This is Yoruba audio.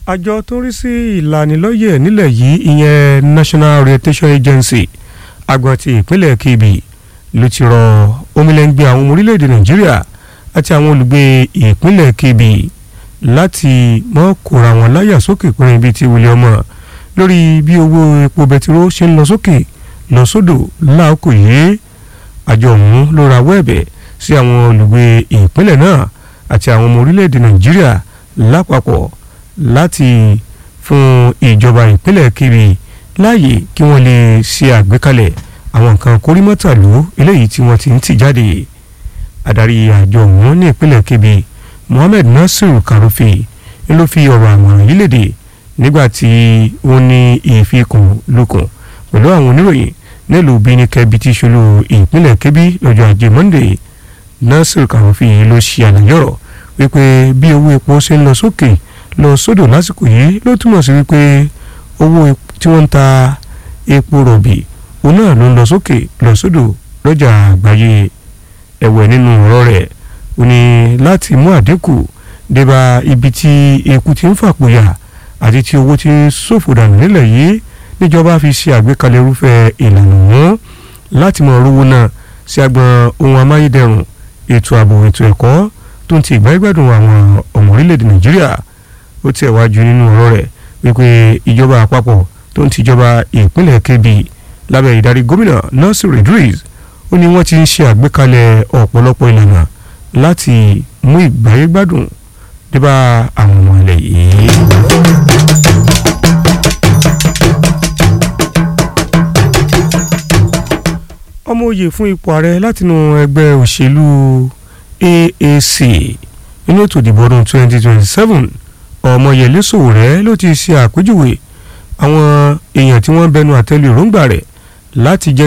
àjọ tó ń rí sí ìlanilọ́yẹ̀ nílẹ̀ yìí ìyẹn National Orientation Agency agbọn ti ìpínlẹ̀ Kebbi ló ti rọ omilẹ́ngbẹ́ àwọn ọmọ orílẹ̀-èdè Nàìjíríà àti àwọn olùgbé ìpínlẹ̀ Kebbi láti mọ́ kóra wọn láyà sókè pín ibi tí wọlé ọmọ lórí bí owó epo bẹtiró ṣe ń lọ sókè lọ sódò láàkó yìí àjọ ọ̀hún ló rawọ́ ẹ̀bẹ̀ sí àwọn olùgbé ìpínlẹ̀ náà àti àwọn ọmọ orílẹ̀-èdè Nàìjíríà lápapọ̀ láti fún ìjọba ìpínlẹ̀ Kebbi láàyè kí wọ́n lè ṣe àgbékalẹ̀ àwọn nǹkan kórìmọ́tàlú eléyìí tí wọ́n ti ń tì jáde adarí àjọ ọ̀hún ní ìpínlẹ̀ Kebbi Mohammed Nasir Karofi ń ló fi ọ̀rọ̀ àmọ̀ràn yìí léde nígbà tí wọ́n ní ìfikùn lukùn pẹ̀lú àwọn oníròyìn nílùú Benin Kebbi tí ṣolú ìpínlẹ̀ Kebbi lọ́jọ́ ajé Monday Nasir Karofi ló ṣe àlàyé ọ̀rọ̀ wípé bí owó epo ṣe ń lọ sókè lọ sódò lásìkò yìí ló túmọ̀ sí wípé owó tí wọ́n ń ta epo rọ̀bì òun náà ló ń lọ sókè lọ sódò lọ́jà àgbáyé ẹ̀wẹ̀ nínú ọ̀rọ̀ rẹ̀ ó ní láti mú àdínkù débà ibi tí eku ti ń fàpòyà àti tí owó ti ń ṣòfò dànù nílẹ̀ yìí níjọba fi ṣe àgbékalẹ̀ irúfẹ́ ìlànà wọn láti mọ rówó náà sí agbọn ohun amáyédẹrùn ètò ààbò ètò ẹ̀kọ́ tó ń ti ìgbà ìgbádùn àwọn ọmọ orílẹ̀-èdè Nàìjíríà ó tẹ̀ wájú nínú ọ̀rọ̀ rẹ̀ wípé ìjọba àpapọ̀ tó ń tìjọba ìpínlẹ̀ Kebbi lábẹ́ ìdarí gómìnà Nasir Idris ó ní wọ́n ti ń ṣe àgbékalẹ̀ ọ̀pọ̀lọpọ̀ ìlànà láti mú ìgbáyégbádùn débà àwọn ọmọ ilẹ̀ yìí. ọmọ òye fún ipò ààrẹ látinú ẹgbẹ́ òṣèlú AAC nínú ètò ìdìbò ọdún 2027 ọmọyẹlé Sowore ló ti ṣe àpèjúwe àwọn èèyàn tí wọ́n bẹnu àtẹ́lu èròǹgbà rẹ̀ láti jẹ́